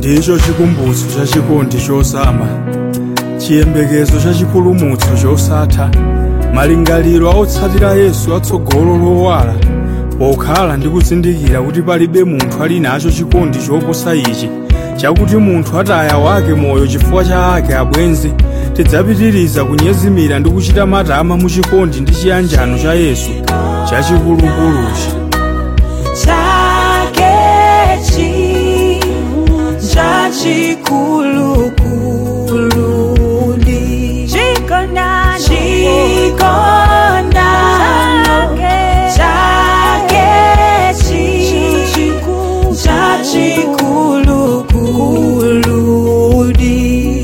ndicho chikumbutso cha chikondi chosama chiyembekezo cha chipulumutso chosatha malingaliro a otsatira yesu atsogolo lowala pokhala ndi kuzindikira kuti palibe munthu ali nacho chikondi choposa ichi chakuti munthu ataya wake moyo chifukwa cha ake abwenzi tidzapitiriza kunyezimira ndi kuchita matama mu chikondi ndi chiyanjano cha yesu chachikulukuruchi chakechi chachikulukuludi chikondano chakechi chachikulukuludi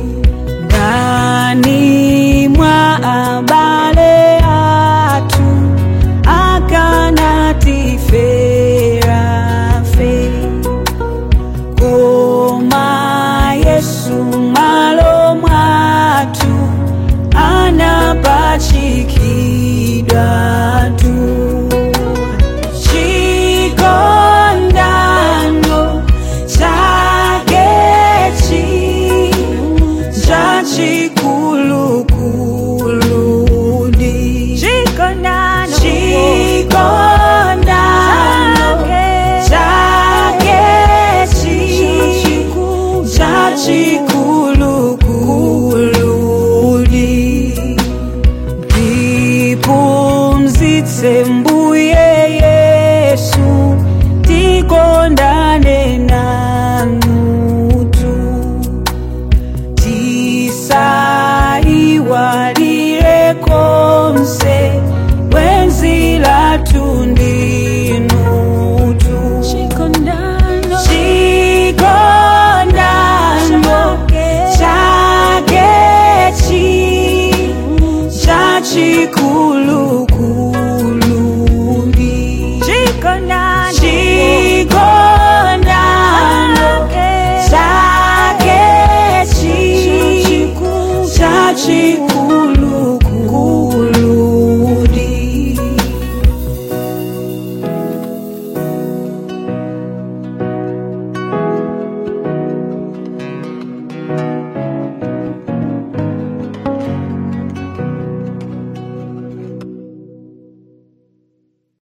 ndani mwa abale atu akanatifera fe koma yesu malo mwatu anapachikidwa tu chikondano chakechi chachikulukuludi chikondano chakechi chachikulukuludi ndipumzitse mbuye yesu tikondane nanutu tisaiwalire konse wenzi latu ndinutu chikondano chakechi chachikulukuludi chikondano chakechi chachi